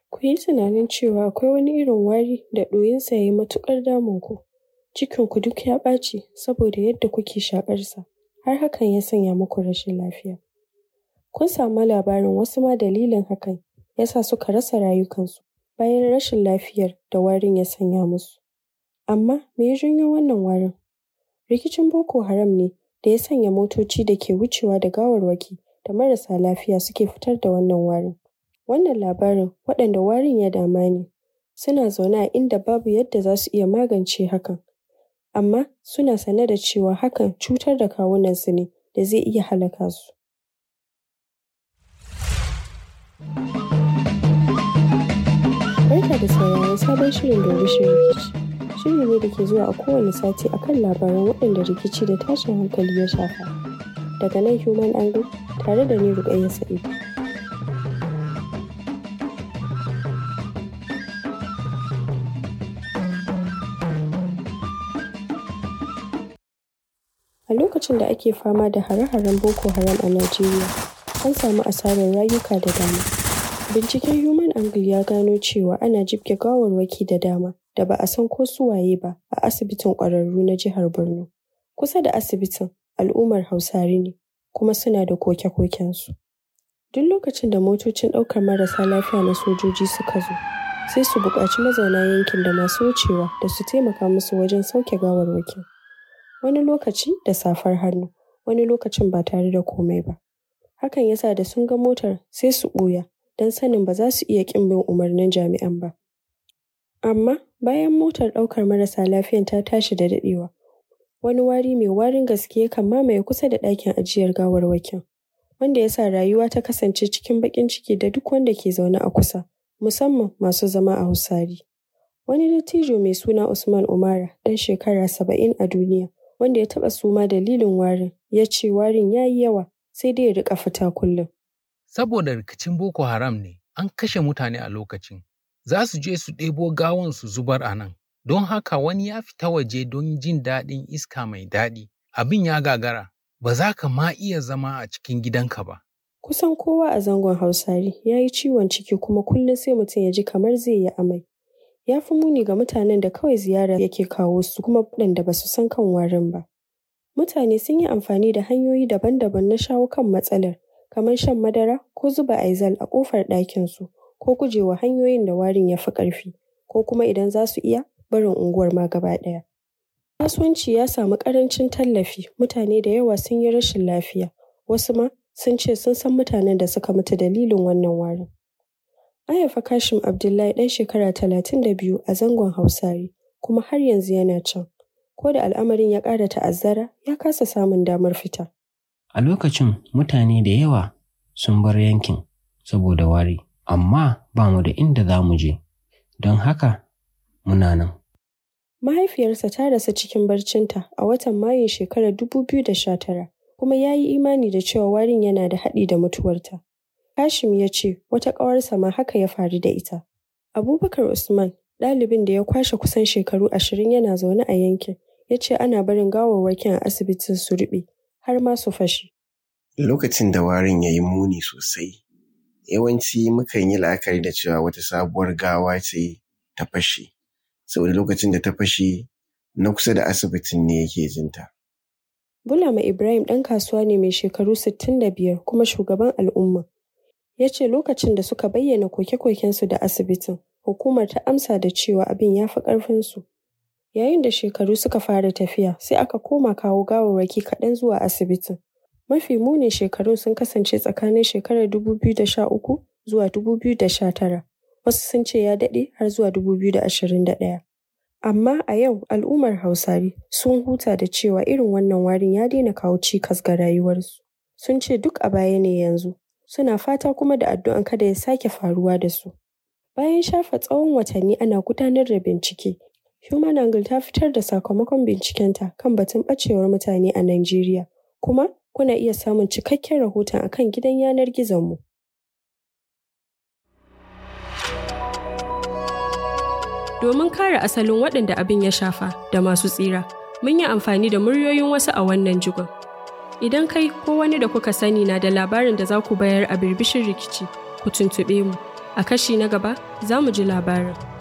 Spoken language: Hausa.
Ku yi tunanin cewa akwai wani irin wari da ɗoyinsa ya yi matuƙar damun ku. Cikinku duk ya ɓaci saboda yadda kuke shaƙarsa, har hakan ya sanya muku rashin lafiya. Kun samu labarin wasu ma dalilin hakan ya sa suka rasa rayukansu bayan rashin lafiyar da warin ya sanya musu. Amma me ya janyo wannan warin? Rikicin Boko Haram ne da ya sanya motoci da ke wucewa da gawarwaki da marasa lafiya suke fitar da wannan warin. Wannan labarin waɗanda warin ya dama ne suna zaune a inda babu yadda za su iya magance hakan. Amma suna sane da cewa hakan cutar da kawunansu ne da zai iya halaka su. Barka da sauraron sabon shirin Dorishin Rikici. Shiri ne da ke zuwa a kowane sati akan labaran waɗanda rikici da tashin hankali ya shafa. Daga nan Human Angle tare da ni Rukayya Sa'id. A lokacin da ake fama da hare-haren Boko Haram a Najeriya, an samu asarar rayuka da dama. Binciken Human Angle ya gano cewa ana jibge gawarwaki da dama da ba a san ko su waye ba a asibitin ƙwararru na jihar Borno. Kusa da asibitin al'ummar Hausari ne kuma suna da koke-kokensu. Duk lokacin da motocin ɗaukar marasa lafiya na sojoji suka zo, sai su buƙaci mazauna yankin da masu wucewa da su taimaka musu wajen sauke gawarwakin. Wani lokaci da safar hannu, wani lokacin ba tare da komai ba. Hakan ya sa da sun ga motar sai su ɓuya don sanin ba za su iya ƙin bin umarnin jami'an ba. Amma bayan motar ɗaukar marasa lafiyan ta tashi da daɗewa, wani wari mai warin gaske yakan mamaye kusa da ɗakin ajiyar gawarwakin. Wanda ya sa rayuwa ta kasance cikin baƙin ciki da duk wanda ke zaune a kusa, musamman masu zama a Hausari. Wani dattijo mai suna Usman Umara ɗan shekara saba'in a duniya wanda ya taɓa suma dalilin warin ya ce warin ya yi yawa sai dai ya riƙa fita kullum. Saboda rikicin Boko Haram ne an kashe mutane a lokacin. Za su je su ɗebo gawan su zubar a nan. Don haka wani ya fita waje don jin daɗin iska mai daɗi. Abin ya gagara, ba za ka ma iya zama a cikin gidanka ba. Kusan kowa a zangon Hausari ya yi ciwon ciki kuma kullum sai mutum ya ji kamar zai yi amai. Ya fi muni ga mutanen da kawai ziyara yake kawo su kuma waɗanda ba su san kan warin ba. Mutane sun yi amfani da hanyoyi daban-daban na shawo kan matsalar, kamar shan madara ko zuba aizal a ƙofar ɗakinsu, ko gujewa hanyoyin da warin ya fi ƙarfi, ko kuma idan za su iya barin unguwar ma gaba ɗaya. Kasuwanci ya samu ƙarancin tallafi, mutane da yawa sun yi rashin lafiya, wasu ma sun ce sun san mutanen da suka mutu dalilin wannan warin. An haifi Kashim Abdullahi ɗan shekara talatin da biyu a zangon Hausari, kuma har yanzu yana can. Ko da al'amarin ya ƙara ta'azzara, ya kasa samun damar fita. A lokacin mutane da yawa sun bar yankin saboda wari, amma ba mu da inda za mu je, don haka muna nan. Mahaifiyarsa ta rasu cikin barcinta a watan Mayun shekarar dubu biyu da sha tara, kuma ya yi imani da cewa warin yana da haɗi da mutuwarta. Hashim ya ce wata ƙawarsa ma haka ya faru da ita. Abubakar Usman, ɗalibin da ya kwashe kusan shekaru ashirin yana zaune a yankin, ya ce ana barin gawarwakin a asibitin su ruɓe har ma su fashe. Lokacin da warin ya yi muni sosai, yawanci mukan yi la'akari da cewa wata sabuwar gawa ce ta fashe. Saboda lokacin da ta fashe, na kusa da asibitin ne yake jinta. Bulama Ibrahim ɗan kasuwa ne mai shekaru sittin da biyar kuma shugaban al'umma. Ya ce lokacin da suka bayyana koke-kokensu da asibitin, hukumar ta amsa da cewa abin ya fi ƙarfinsu. Yayin da shekaru suka fara tafiya, sai aka koma kawo gawarwaki kaɗan zuwa asibitin. Mafi munin shekarun sun kasance tsakanin shekarar dubu biyu da sha uku zuwa dubu biyu da sha tara. Wasu sun ce ya daɗe har zuwa dubu biyu da ashirin da ɗaya. Amma a yau al'ummar Hausari sun huta da cewa irin wannan warin ya daina kawo cikas ga rayuwarsu. Sun ce duk a baya ne yanzu. Suna fata kuma da addu'an kada ya sake faruwa da su. Bayan shafa tsawon watanni ana gudanar da bincike, Human Angle ta fitar da sakamakon bincikenta kan batun ɓacewar mutane a Najeriya. Kuma kuna iya samun cikakken rahoton akan gidan yanar gizonmu. Domin kare asalin waɗanda abin ya shafa da masu tsira, mun yi amfani da muryoyin wasu a wannan jigon. Idan kai ko wani da kuka sani na da labarin da za ku bayar a birbishin rikici, ku tuntuɓe mu. A kashi na gaba za mu ji labarin.